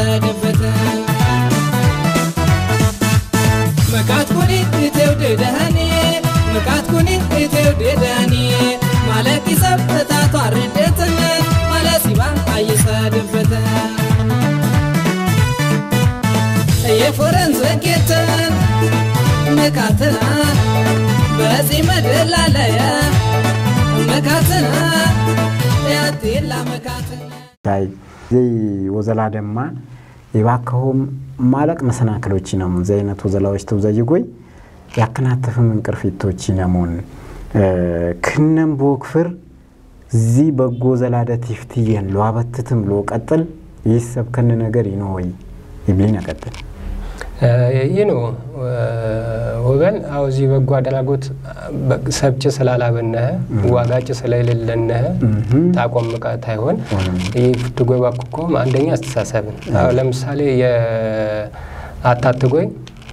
አየሰደበት መቃት ኩኒ እቴውድደህኒ መቃት ኩኒ እቴውድደህኒ ማለቂ ሰብ እታቷ ርደትን ማለሲባ አየሰደበት የፎረን ዘጌትን መካትና በዚህ መድላለየ መካትና ያቴላ መካትና ታይ ዘይ ወዘላ ደማ የባከሆም ማለቅ መሰናክሎች ነሙ ዘ አይነት ወዘላዎች ተውዘይጎይ ያከናተፍም እንቅርፊቶች ነሙን ክነም ቦክፍር ዚ በጎ ዘላደት ይፍትየን ለዋበትትም ለቀጥል ይሰብ ከን ነገር ይኖወይ ይብሊን ያቀጥል ይህ ነው ወገን አው እዚህ በጎ አድራጎት ሰብጭ ስላላበነህ ዋጋጭ ስለሌለነህ ታቆም ቃት አይሆን ይህ ፍትጎይ ባኩኮም አንደኛ አስተሳሰብን አሁ ለምሳሌ የአታትጎይ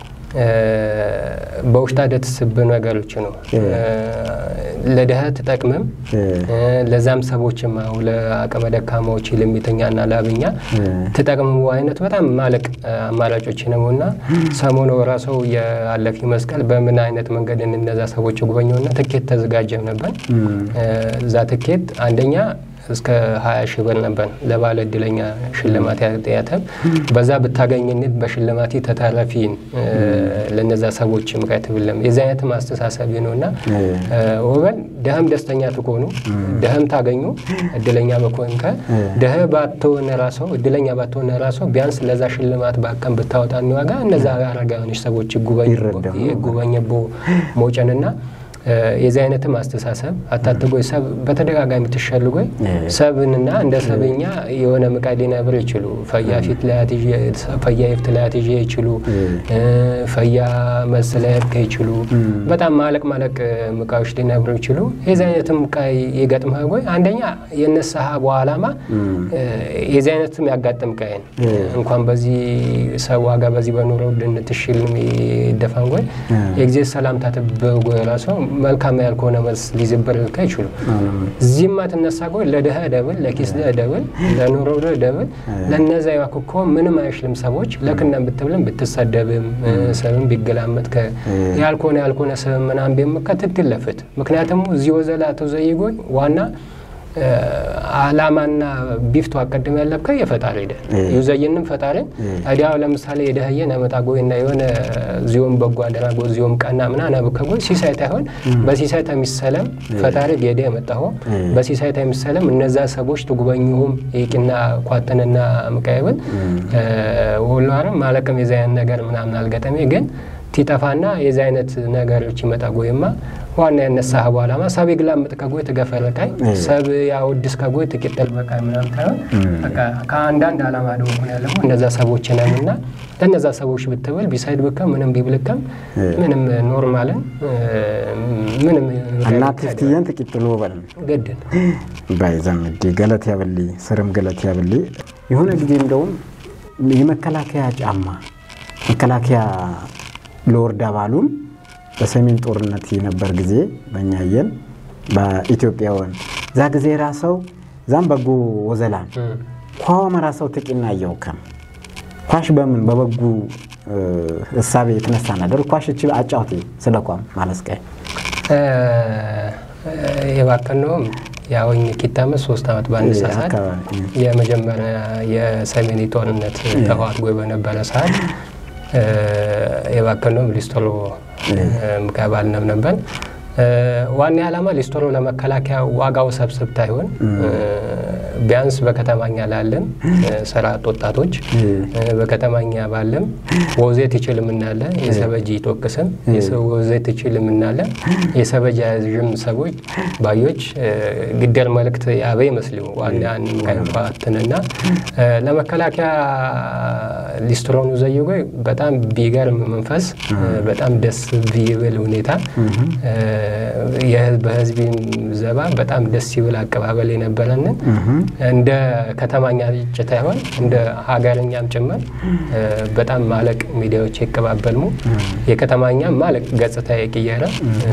በውሽጣ ደትስብ ነገሮች ነው ለድሀ ትጠቅምም ለዛም ሰቦችም አሁ ለአቅመ ደካማዎች ልሚተኛና ላብኛ ትጠቅምም አይነት በጣም ማለቅ አማራጮች ነው እና ሰሞኑ ራሰው የአለፊ መስቀል በምን አይነት መንገድ እነዛ ሰዎች ጉበኘውና ትኬት ተዘጋጀም ነበር እዛ ትኬት አንደኛ እስከ 20 ሺህ ብር ነበር ለባለ እድለኛ ሽልማት ያተብ በዛ ብታገኝነት በሽልማት ተተረፊን ለነዛ ሰዎች ምክንያት ብለም የዚ አይነት ማስተሳሰብ ነው እና ወገን ደህም ደስተኛ ትኮኑ ደህም ታገኙ እድለኛ በኮንከ ደህ ባትሆነ ራሰው እድለኛ ባትሆነ ራሰው ቢያንስ ለዛ ሽልማት ባቀን ብታወጣ ዋጋ እነዛ አረጋዮች ሰዎች ጉበኝቦ ሞጨንና የዚህ አይነትም አስተሳሰብ አታትጎይ ሰብ በተደጋጋሚ ትሸልጎይ ሰብንና እንደ ሰብኛ የሆነ ምቃድ ሊነብር ይችሉ ፈያ ፊት ፈያ ይፍት ላያት ይዤ ይችሉ ፈያ መስለብ ይችሉ በጣም ማለቅ ማለቅ ምቃዎች ሊነብሩ ይችሉ የዚህ አይነትም ቃይ የገጥመ ጎይ አንደኛ የነሳሀ በኋላማ የዚህ አይነትም ያጋጥም ቃይን እንኳን በዚህ ሰብ ዋጋ በዚህ በኑሮ ውድነት ትሽል ይደፋን ጎይ የጊዜ ሰላምታ ትበጎይ ራሰው መልካም ያልከሆነ መልስ ሊዝበር አይችሉ እዚህማ ትነሳ ጎይ ለድሀ ደብል ለኪስ ደብል ለኑሮ ደብል ለነዛ ያኩኮ ምንም አይሽልም ሰዎች ለክና ብትብልም ብትሰደብም ሰብም ቢገላመጥ ያልኮነ ያልኮነ ሰብ ምናም ቢምከ ትትለፍት ምክንያቱም እዚህ ወዘላ ተዘይጎይ ዋና አላማና ቢፍቱ አቀድም ያለብከ የፈጣሪ ደ ዩዘይንም ፈጣሪ እዲያው ለምሳሌ የደህየ ነመጣ ጎይ እና የሆነ ዚዮም በጎ አደራጎ ዚዮም ቀና ምና ነብከ ጎይ ሲሳይታ ይሆን በሲሳይታ የሚሰለም ፈጣሪ ጌደ የመጣሆ በሲሳይታ የሚሰለም እነዛ ሰዎች ትጉበኝሁም የቂና ኳተንና ምቃይብል ወሏርም ማለቅም የዛያን ነገር ምናምን አልገጠሜ ግን ቲጠፋና የዚ አይነት ነገሮች ይመጣ ጎይማ ዋና ያነሳህ በኋላማ ሰብ የግላምጥ ከጎይ ትገፈረቃይ ሰብ ያወድስ ከጎይ ትቂጠል በቃ ምናም ታይሆን ከአንዳንድ አላማ ደግሞ ያለሙ እነዛ ሰዎች ነን እና ለእነዛ ሰዎች ብትብል ቢሳይድ ብከም ምንም ቢብልከም ምንም ኖርማልን ምንም እና ትፍትየን ትቂጥሎ በል ግድን ባይዘምዲ ገለት ያብሊ ስርም ገለት ያብሊ የሆነ ጊዜ እንደውም የመከላከያ ጫማ መከላከያ ለወርዳ ባሉም በሰሜን ጦርነት የነበር ጊዜ በእኛየን በኢትዮጵያውን ዛ ጊዜ ራሰው ዛም በጎ ወዘላን ኳዋ መራሰው ትቂና እየውከም ኳሽ በምን በበጉ እሳቤ የተነሳ ነገር ኳሽ እች አጫውቴ ስለ ኳም ማለስቀይ የባከነውም ያወኝ ኪታመት ሶስት ዓመት በአንድ ሰዓት የመጀመሪያ የሰሜን ጦርነት ተዋት ጎይ በነበረ ሰዓት የባከነውም ሊስቶሎ ምቀባል ነብነበን ዋና ዓላማ ሊስቶሎ ለመከላከያ ዋጋው ሰብስብታ ይሆን ቢያንስ በከተማኛ ላለን ስራ አጥ ወጣቶች በከተማኛ ባለም ወዜት ይችል ምናለ የሰበጅ ይጦቅስም ወዜት ይችል ምናለ የሰበጅ ያዥም ሰዎች ባዮች ግደር መልእክት ያበ ይመስሉ ዋና ምቃይፋትንና ለመከላከያ ሊስትሮኑ ዘይጎይ በጣም ቢገርም መንፈስ በጣም ደስ ቢብል ሁኔታ በህዝቢ ዘባ በጣም ደስ ይብል አቀባበል የነበረንን እንደ ከተማኛ ጭታ ይሆን እንደ ሀገርኛም ጭምር በጣም ማለቅ ሚዲያዎች ይቀባበልሙ የከተማኛ ማለቅ ገጽታ የቅየረ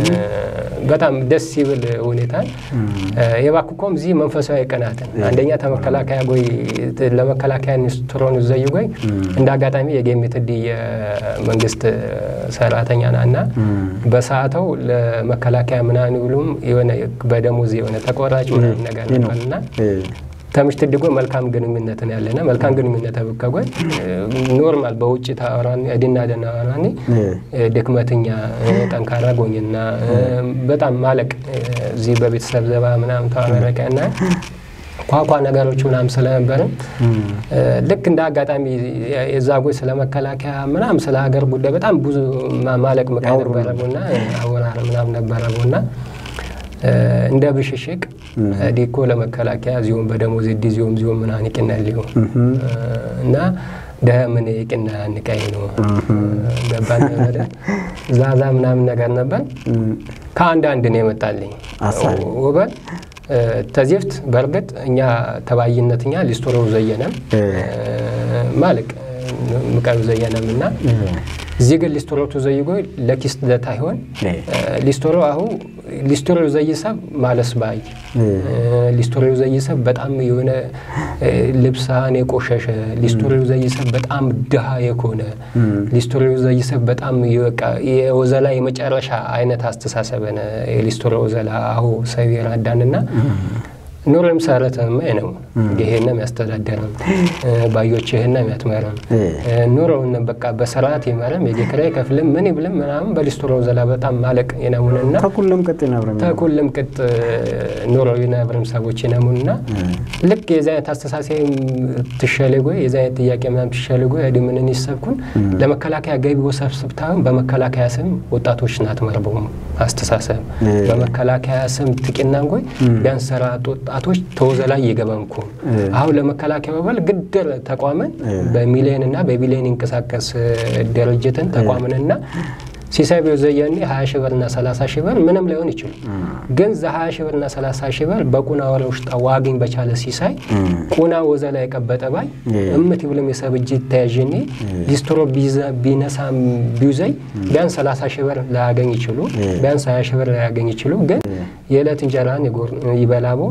በጣም ደስ ይብል ሁኔታን የባኩኮም እዚህ መንፈሳዊ ቀናትን አንደኛ ተመከላከያ ጎይ ለመከላከያ ኒስትሮን ዘይ ጎይ እንደ አጋጣሚ የጌሜትዲ የመንግስት ሰራተኛ ና እና በሰዓተው ለመከላከያ ምናምን ብሉም የሆነ በደሞዝ የሆነ ተቆራጭ ምናምን ነገር ነበርና ተምሽት ድጎ መልካም ግንኙነትን ያለና መልካም ግንኙነት ብከጎይ ኖርማል በውጭ ታወራኒ እድና ደና ወራኒ ድክመትኛ ጠንካራ ጎኝና በጣም ማለቅ እዚህ በቤተሰብ ዘባ ምናምን ተዋመረቀ ና ኳኳ ነገሮች ምናምን ስለነበርም ልክ እንደ አጋጣሚ የዛ ጎይ ስለ መከላከያ ምናምን ስለ ሀገር ጉዳይ በጣም ብዙ ማለቅ ምቃ ነበረቡና አወራር ምናምን ነበረቡና እንደ ብሽሽቅ ዲኮ ለመከላከያ እዚሁም በደሞዝ ዲ ዚሁም ዚሁም ምናምን ይቅናል ሊሆን እና ደህ ምን ይቅና ንቀይ ነው ገባን ወደ ዛዛ ምናምን ነገር ነበር ከአንድ አንድ ነው የመጣልኝ ወበል ተዚፍት በእርግጥ እኛ ተባይነት እኛ ሊስቶሮ ዘየነም ማልቅ ምቀሩ ዘየነም እና እዚህ ግን ሊስቶሮቱ ዘይጎ ለኪስ ደታ ይሆን ሊስቶሮ አሁ ሊስቶሮ ዘይሰብ ማለስ ባይ ሊስቶሮ ዘይሰብ በጣም የሆነ ልብሳን የቆሸሸ ሊስቶሮ ዘይሰብ በጣም ድሃ የኮነ ሊስቶሮ ዘይሰብ በጣም የወዘላ የመጨረሻ አይነት አስተሳሰበነ የሊስቶሮ ወዘላ አሁ ሰብ የራዳንና ኑሮም ሰረተማ ነው ይሄንም ያስተዳደረም ባዮች ይሄንም ያትመረም ኑሮውን በቃ በስርዓት ይመረም የጌክራይ ከፍልም ምን ይብልም ምናምን በሊስትሮ ዘላ በጣም ማለቅ የነሙንና ተኩልም ቅጥ ይነብርም ተኩልም ቅጥ ኑሮ ይነብርም ሰዎች ይነሙንና ልክ የዚ አይነት አስተሳሰብ ትሸልጎ የዚ አይነት ጥያቄ ምናምን ትሸልጎ እድምንን ይሰብኩን ለመከላከያ ገቢ ወሰብስብታውን በመከላከያ ስም ወጣቶች ናት መርበውም አስተሳሰብ በመከላከያ ስም ጥቂናንጎይ ቢያንስ ሰራት ወጣቶች ተወዘላይ የገበንኩ አሁን ለመከላከያ በበል ግድር ተቋምን በሚሊዮን እና በቢሊዮን ይንቀሳቀስ ድርጅትን ተቋምንና ሲሳይ ዘየኔ 20 ሺህ ብርና 30 ሺህ ብር ምንም ላይሆን ይችሉ ግን ዛ 20 ሺህ ብርና 30 ሺህ ብር በቁና ወረ ውሽጣ ዋግኝ በቻለ ሲሳይ ቁና ወዘ ላይ ቀበጠ ባይ እምት ይብልም የሰብ እጅ ተያዥኔ ሊስትሮ ቢነሳም ቢውዘይ ቢያንስ 30 ሺህ ብር ላያገኝ ይችሉ ቢያንስ 20 ሺህ ብር ላያገኝ ይችሉ ግን የዕለት እንጀራን ይበላቦ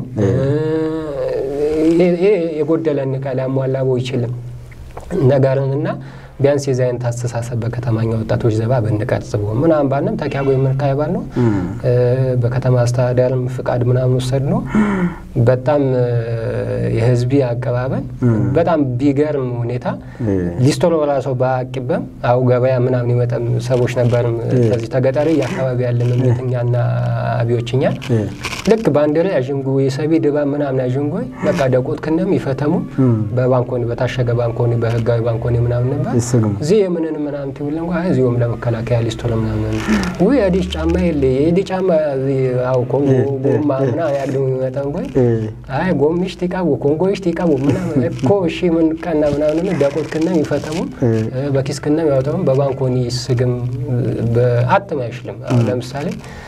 የጎደለን ቃ ሊያሟላቦ ይችልም ነገርንና ቢያንስ የዚህ አይነት አስተሳሰብ በከተማኛ ወጣቶች ዘባ ብንቀርጽቦ ምናምን ባንም ተኪያጎ የምንካይ ባል ነው በከተማ አስተዳደርም ፍቃድ ምናምን ወሰድ ነው በጣም የህዝቢ አቀባበል በጣም ቢገርም ሁኔታ ሊስቶሮ ራሶ በአቂበም አው ገበያ ምናምን ይመጠም ሰዎች ነበርም ከዚህ ተገጠሪ የአካባቢ ያለን እምነተኛና አብዮችኛ ልክ ባንዲራ ያዥንጉ የሰቢ ድባብ ምናምን ያዥንጉ በቃ ደቆት ክነም ይፈተሙ በባንኮኒ በታሸገ ባንኮኒ በህጋዊ ባንኮኒ ምናምን ነበር እዚ የምንን ምናምን ትብል እንኳ እዚሁም ለመከላከያ ሊስቶሎ ምናምን ውይ አዲስ ጫማ የለ የዲ ጫማ አው ኮንጎ ጎማ ምና ያግደሙ የሚመጣ እንኳ አይ ጎሚሽ ቲቃቡ ኮንጎሽ ቲቃቡ ምናምን እኮ እሺ ምን ቀና ምናምን ደቆት ክነም ይፈተሙ በኪስ ክነም ያወጣሙ በባንኮኒ ስግም በአትም አይሽልም አሁን ለምሳሌ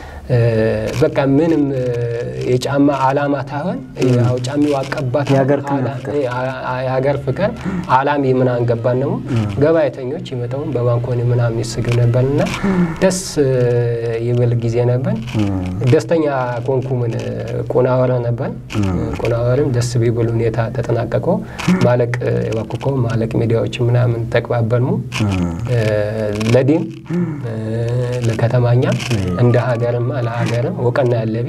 በቃ ምንም የጫማ አላማ ታሆን ያው ጫሚው አቀባት የሀገር ፍቅር አላም የምናን ገባን ነው ገባይተኞች ይመጣውን በባንኮኒ ምናምን ይስግብ ነበርና ደስ ይብል ጊዜ ነበር። ደስተኛ ኮንኩምን ቁናወረ ነበር። ቁናወርም ደስ ቢብል ሁኔታ ተጠናቀቆ ማለቅ የባኩኮ ማለቅ ሚዲያዎች ምናምን ተቅባበልሙ ለዲም ለከተማኛ እንደ ሀገርማ ለሀገርም ወቀና ያለቢ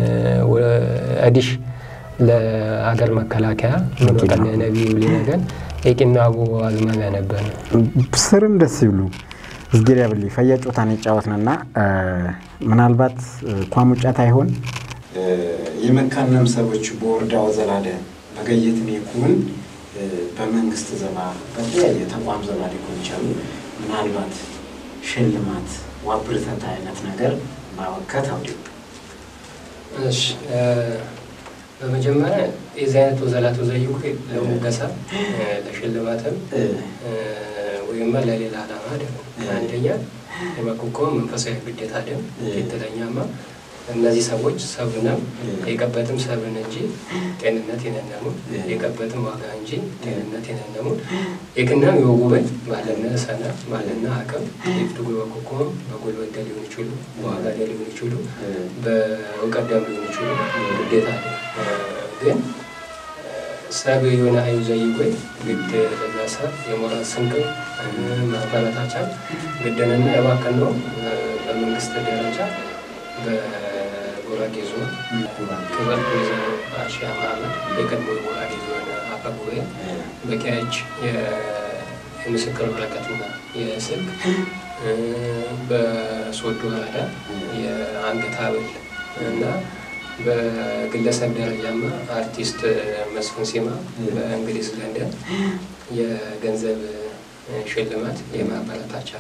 አዲሽ ለሀገር መከላከያ ምን ወቀና ነቢ ብሊ ነገር የቂናቡ አዝማሚያ ነበር። ስርም ደስ ይብሉ እዝጌር ያብል ፈያ ጮታን የጫወትንና ምናልባት ኳሙጫት አይሆን የመካነም ሰዎች በወረዳ ወዘላደ በገየትን ይኩን በመንግስት ዘባ በተለያየ ተቋም ዘባ ሊሆን ይችላሉ። ምናልባት ሽልማት ዋብርተት አይነት ነገር ማወከት አውዲ በመጀመሪያ የዚህ አይነት ወዘላት ወዘይኩ ለሙገሳ ለሽልማትም ወይም ለሌላ ዓላማ አይደለም። አንደኛ የመኮኮም መንፈሳዊ ግዴታ አይደለም። ሁለተኛማ እነዚህ ሰዎች ሰብነም የቀበትም ሰብን እንጂ ጤንነት የነነሙ የቀበትም ዋጋ እንጂ ጤንነት የነነሙ የክናም የወጉበት ባለነ ሰነ ባለነ አቅም የፍትጉ በኮኮም በጉልበት ሊሆን ይችሉ በዋጋ ሊሆን ይችሉ በእውቀት ደም ሊሆን ይችሉ ግዴታ አለ ግን ሰብ የሆነ አዩ ዘይጎይ ግድ ለዛ ሰብ የሞራል ስንቅም ማበረታቻ ግድንና የባከን ነው በመንግስት ደረጃ በጉራጌ ዞን ክብር ወይዘሮ አሻ ማህመድ የቀድሞ የጉራጌ ዞን አፈ ጉባኤ በቂያች የምስክር ወረቀትና የስልክ በሶዶ ወረዳ የአንገት ሐብል እና በግለሰብ ደረጃማ አርቲስት መስፍን ሲማ በእንግሊዝ ለንደን የገንዘብ ሽልማት የማበረታቻ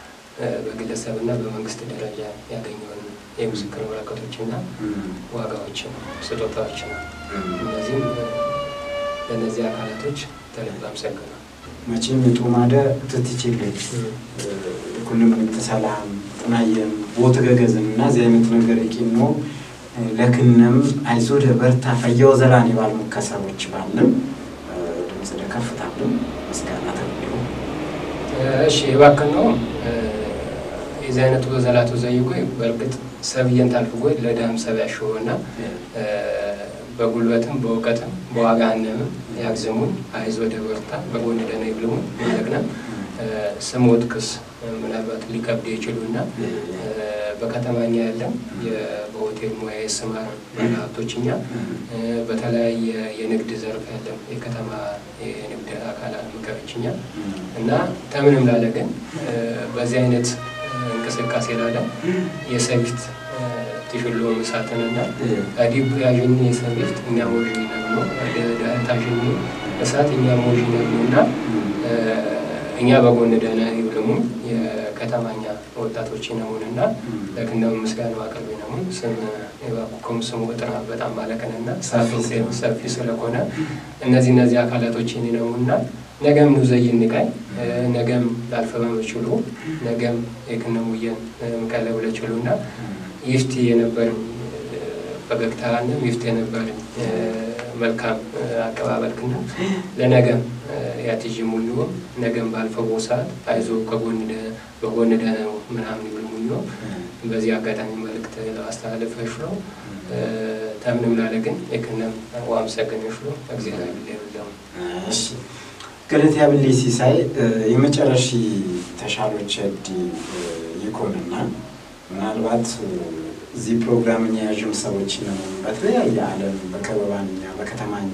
በግለሰብና በመንግስት ደረጃ ያገኘውን የምስክር ወረቀቶችና ዋጋዎችን ስጦታዎች ነው። እነዚህም ለእነዚህ አካላቶች ተልብ አመሰግናለሁ። መቼም ጡማደ ትትችልች ኩልም ተሰላም ጥናየም ቦት ገገዝን እና እዚህ አይነት ነገር ይቂኖ ለክነም አይዞደ በርታ ፈየው ዘላን የባል ሙከሰቦች ባለም ድምፅ ደከፍታለም ምስጋና ተብሎ እሺ የባክን ነው የዚህ አይነቱ ዘላቱ ዘይጎይ በእርግጥ ሰብየን ታልፍጎይ ለዳም ሰብ ያሽሆና በጉልበትም በእውቀትም በዋጋነምም ያግዝሙን አይዞ ደበርታ በጎን ደነ ይብልሙን ማለቅነም ስሞት ክስ ምናልባት ሊከብድ ይችሉና በከተማኛ ያለም በሆቴል ሙያ የስማር ባለሀብቶችኛ በተለያየ የንግድ ዘርፍ ያለም የከተማ የንግድ አካላት ምከሮችኛ እና ተምንም ላለ ግን በዚህ አይነት እንቅስቃሴ ላለ የሰቢት ትሽሎ ምሳትንና አዲብ ያዥኒ የሰቢት እኛ ሞዥ ነግኖ ታዥኒ እሳት እኛ ሞዥ ነግኖ እና እኛ በጎን ደህና ይብልሙ የከተማኛ ወጣቶች ነሙን እና ለክነው ምስጋና አቅርቢ ነሙን ስም የባኩኩም ስሙ ጥራ በጣም ማለቅንና ሰፊ ስለሆነ እነዚህ እነዚህ አካላቶች ነሙና ነገም ኑዘይ ንቃይ ነገም ላልፈ በመችሉ ነገም የክነሙየን ምቀለ ብለችሉ እና ይፍቲ የነበርን ፈገግታንም ይፍቲ የነበርን መልካም አቀባበል ክና ለነገም ያትዥ ሙሉ ነገም ባልፈው ሰዓት አይዞ ከጎን በጎን ደነው ምናምን ይብል ሙሉ በዚህ አጋጣሚ መልእክት ለማስተላለፍ ሽሎ ተምንም ላለ ግን የክነም ዋምሰገን ሽሎ እግዚአብሔር ይብለው ገለት ያብል ሲሳይ የመጨረሻ ተሻሎች ዲ ይኮንና ምናልባት እዚህ ፕሮግራም እኛ ያዥም ሰዎች ነው በተለያየ ዓለም በከበባኛ በከተማኛ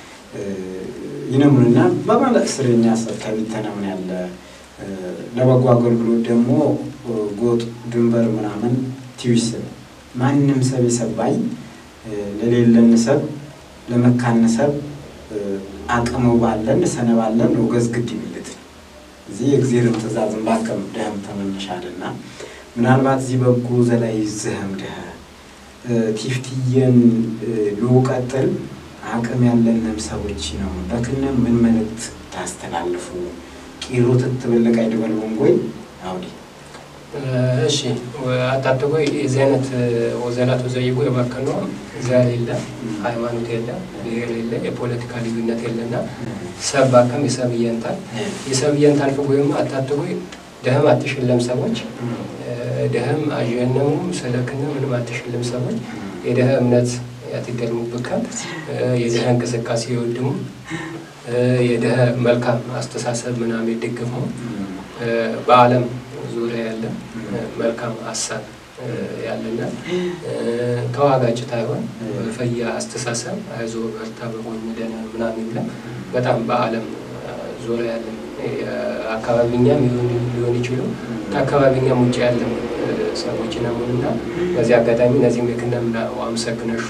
ይነሙንና በማለት ስርኛ ሰብተቢተነምን ያለ ለበጎ አገልግሎት ደግሞ ጎጥ ድንበር ምናምን ቲዊስብ ማንም ሰብ የሰባይ ለሌለን ሰብ ለመካን ሰብ አቅሙ ባለን ሰነባለን ወገዝ ግድ ይብልት እዚህ የእግዚአብሔርን ትእዛዝን ባቀም ደህም ተመንሻልና ምናልባት እዚህ በጎ ዘላይ ዝህም ድህ ቲፍትየን ልውቀጥል አቅም ያለንም ሰዎች ነው በክነ ምን መልእክት ታስተላልፉ ቂሮ ትትብልቅ አይድበልቡን ጎይ አውዲ እሺ አታትጎይ የዚህ አይነት ወዘላት ወዘይጎ የባከነ ዘር የለ ሃይማኖት የለ ብሔር የለ የፖለቲካ ልዩነት የለና ሰብ ባከም የሰብ እየንታል የሰብ እየንታል ፍጎይም አታትጎይ ደህም አትሽለም ሰዎች ደህም አዥነሙ ስለክነ ምንም አትሽልም ሰዎች የደህ እምነት ያትደልሙ ብካል የደህ እንቅስቃሴ የወድሙ የደህ መልካም አስተሳሰብ ምናምን የደገፉ በዓለም ዙሪያ ያለ መልካም ሀሳብ ያለና ተዋጋጭት አይሆን ፈያ አስተሳሰብ አይዞ በርታ በጎን ደህና ምናምን ይብለ በጣም በዓለም ዙሪያ ያለ አካባቢኛም ሊሆን ይችሉ ከአካባቢኛም ውጭ ያለ ሰዎች ነሙንና በዚህ አጋጣሚ እነዚህም የክነምና አመሰግነሹ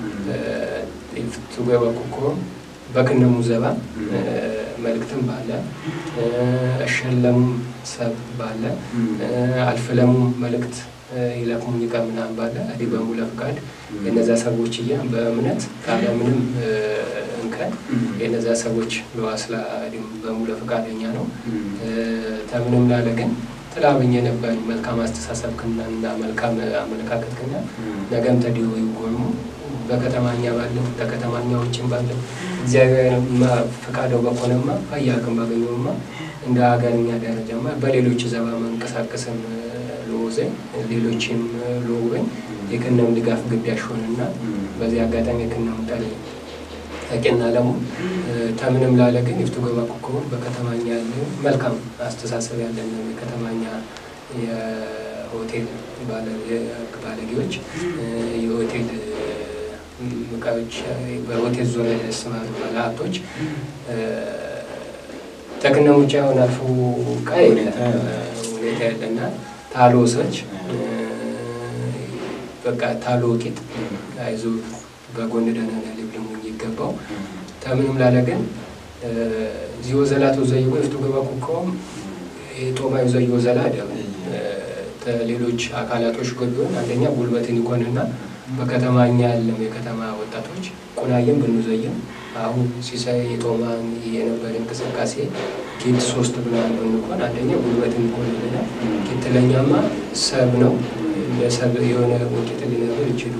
ትገበ ኩኮ በክነሙ ዘባ መልእክትም ባለ እሸለሙ ሰብ ባለ አልፍለሙ መልእክት ይለቅሙኝ ቀን ምናምን ባለ እዲ በሙሉ ፍቃድ የነዛ ሰዎች እያ በእምነት ካለ ምንም እንከን የነዛ ሰዎች ለዋስላ እዲም በሙሉ ፈቃደኛ ነው። ተምንም ላለ ግን ጥላብኝ የነበር መልካም አስተሳሰብ ክና እና መልካም አመለካከት ክና ነገም ተዲዮ ይጎኑ በከተማኛ ባለን በከተማኛ ውጭም ባለን እግዚአብሔር ፈቃደው በኮነማ አያቅም ባገኘውማ እንደ ሀገርኛ ደረጃማ በሌሎች ዘባ መንቀሳቀስም ለወዘኝ ሌሎችም ለወኝ የክነም ድጋፍ ግዳሽ ሆንና በዚህ አጋጣሚ የክነም ጠል ታቂና ለሙ ተምንም ላለ ግን ይፍቱ ገባ ኮከቡን በከተማኛ ያለ መልካም አስተሳሰብ ያለን የከተማኛ የሆቴል ባለጌዎች የሆቴል እቃዎች በሆቴል ዙሪያ የተሰማሩ ባለሀብቶች ተክነም ውጭ አሁን አልፎ ቃ ሁኔታ ያለና ታሎ ሰች በቃ ታሎ ቂጥ አይዞ በጎን ደህና ልብልሙ ይገባው ተምንም ላለ ግን ዚዮ ዘላት ወዘይ ወፍቱ ገባ ኩከውም የጦማ ዘዮ ዘላ ደብ ሌሎች አካላቶች ጎቢሆን አንደኛ ጉልበትን ይኮንና በከተማኛ ያለም የከተማ ወጣቶች ቁናየም ብንዘይም አሁን ሲሳይ የጦማን የነበረ እንቅስቃሴ ኪት ሶስት ብናን ብንኮን አንደኛ ጉልበትን ይኮንልና ኪት ለኛማ ሰብ ነው ለሰብ የሆነ ውጤት ሊነብር ይችሉ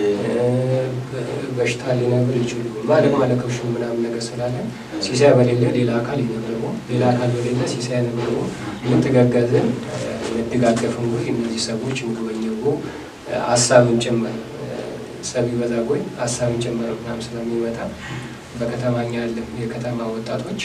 በሽታ ሊነብር ይችሉ ማለቅ ማለከብሽ ምናምን ነገር ስላለ ሲሳይ በሌለ ሌላ አካል ይነብርቦ ሌላ አካል በሌለ ሲሳይ ነብርቦ ምትጋጋዝን መደጋገፍን ወይ እነዚህ ሰዎች ምግበኘቦ ሀሳብን ጭምር ሰብ ይበዛ ጎይ ሀሳብን ጭምር ምናምን ስለሚመጣ በከተማኛ ያለም የከተማ ወጣቶች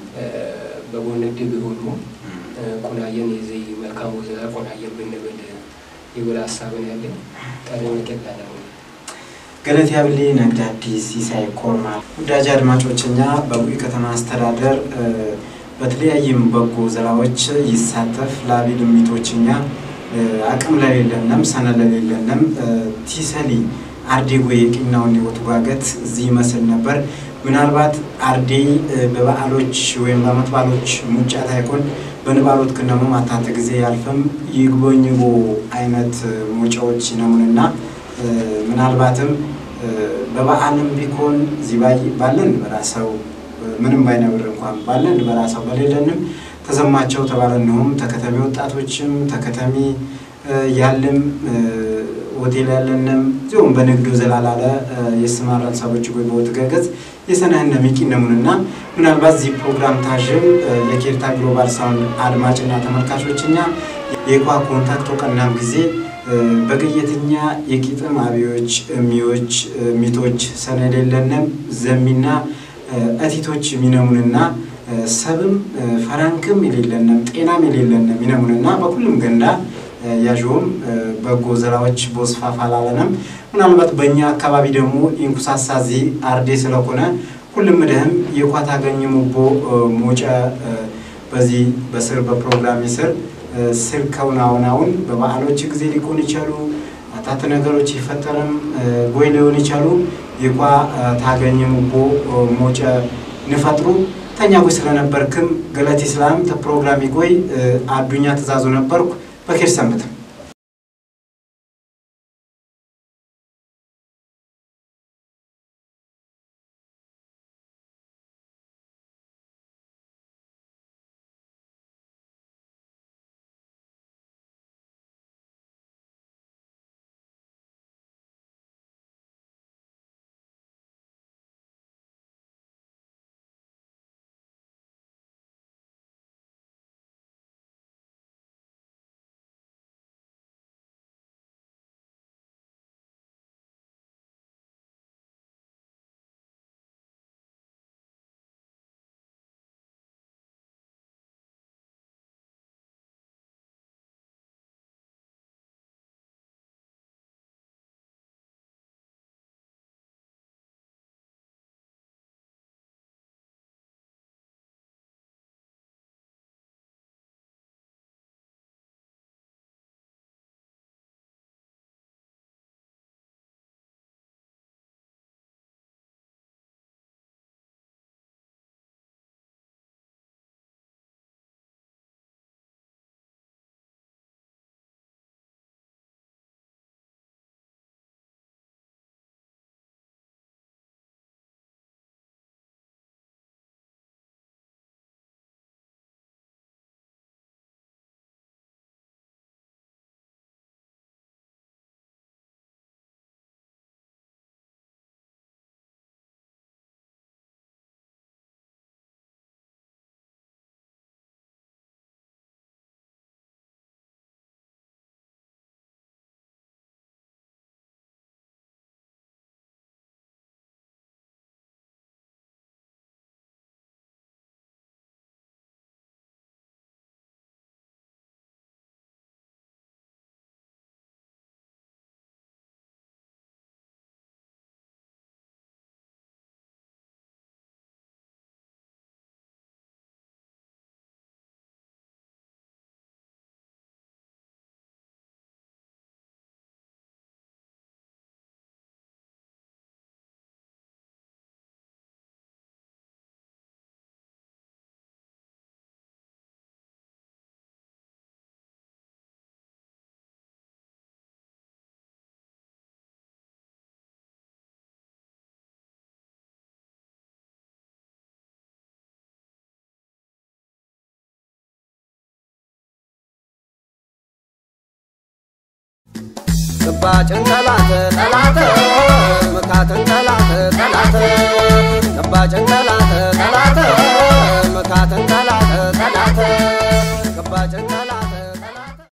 በጎን ድብ ቢሆኑ ቁናየን የዚህ መልካም ወዘላ ቁናየን ብንብል ይብል ሀሳብን ያለኝ ጠለኝ ይገባል። ገለት ያብሌ ነግድ አዲስ ሲሳይ ኮርማ ውዳጅ አድማጮች እኛ በቡኢ ከተማ አስተዳደር በተለያይም በጎ ዘራዎች ይሳተፍ ላቢ ልሚቶች እኛ አቅም ለሌለንም ሰነ ለሌለንም ቲሰሊ አርዴጎ የቂናውን ህይወት ጓገት እዚህ ይመስል ነበር። ምናልባት አርዴ በበዓሎች ወይም በዓመት በዓሎች ሙጫት አይኮን በንባሎት ክነሙ ማታት ጊዜ ያልፍም ይግቦኝቦ አይነት ሙጫዎች ይነሙንና ምናልባትም በበዓልም ቢኮን እዚህ ባለን በራሰው ምንም ባይነብር እንኳን ባለን በራሰው በሌለንም ተዘማቸው ተባለንሁም ተከተሚ ወጣቶችም ተከተሚ ያለም ሆቴል ያለንም እዚሁም በንግዱ ዘላላለ የስማራን ሰቦች ጎይ በወትገገዝ የሰነህነ ሚቂነሙንና ምናልባት እዚህ ፕሮግራም ታዥም የኬርታ ግሎባል ሳውንድ አድማጭና ተመልካቾችኛ የኳ ኮንታክቶ ቀናም ጊዜ በገየትኛ የቂጥም አብዮች እሚዎች ሚቶች ሰነድ የለንም ዘሚና እቲቶች ሚነሙንና ሰብም ፈራንክም የሌለንም ጤናም የሌለንም ሚነሙንና በሁሉም ገንዳ ያዥውም በጎ ዘራዎች ቦስፋፋ ላለንም ምናልባት በእኛ አካባቢ ደግሞ ኢንኩሳሳዚ አርዴ ስለሆነ ሁሉም ድህም የኳት አገኝሙቦ ሞጨ በዚህ በስር በፕሮግራም ስር ስልከውን አሁን አሁን በበዓሎች ጊዜ ሊሆን ይቻሉ አታት ነገሮች ይፈጠርም ጎይ ሊሆን ይቻሉ የኳ ታገኝሙቦ ሞጨ ንፈጥሩ ተኛ ጎይ ስለነበርክም ገለት ስላም ተፕሮግራሚ ጎይ አዱኛ ትእዛዙ ነበርኩ በኬር ሰንብትም ቅባጭን ጠላት ጠላት ምካትን ጠላት ጠላት ቅባጭን ጠላት